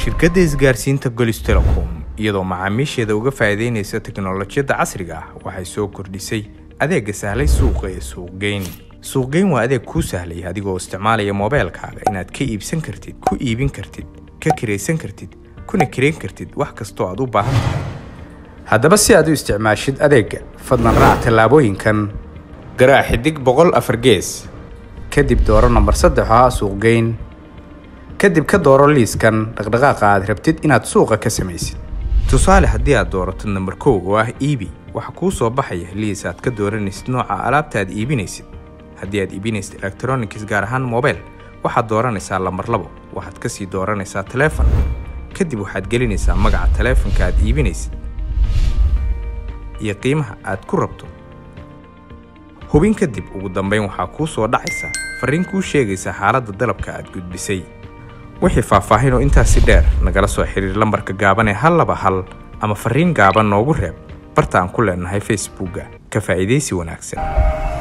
shirkadda isgaarsiinta golis telecom iyadoo macaamiisheeda uga faa'iidaynaysa teknolojiyadda casriga ah waxay soo kordhisay adeegga sahlay suuqa ee suuqgeyn suuqgeyn waa adeeg kuu sahlaya adigoo isticmaalaya moobeelkaaga inaad ka iibsan kartid ku iibin kartid ka kiraysan kartid kuna kirayn kartid wax kastoo aad u baahan tahay haddaba si aad u isticmaashid adeegga fadlan raac tallaabooyinkan garaac xidig boqol afar gees kadib dooro nambar saddex oo ah suuqgeyn kadib ka dooro liiskan dhaqdhaqaaqa aad rabtid inaad suuqa ka samaysid tusaale haddii aad doorato nambar kow oo ah iibi waxa kuu soo baxaya liis aad ka dooranaysid nooca alaabta aad iibinaysid haddii aad iibinaysid electronics gaar ahaan mobile waxaad dooranaysaa lambar labo waxaad kasii dooranaysaa taleefon kadib waxaad gelinaysaa magaca taleefonka aad iibinaysid iyo qiimaha aad ku rabto hubin kadib ugu dambayn waxaa kuu soo dhacaysa farriin kuu sheegaysa xaaladda dalabka aad gudbisay wixii faahfaahin oo intaasi dheer nagala soo xiriir lambarka gaaban ee hal laba hal ama farriin gaaban noogu reeb barta aan ku leenahay facebookga ka faa'iidaysi wanaagsan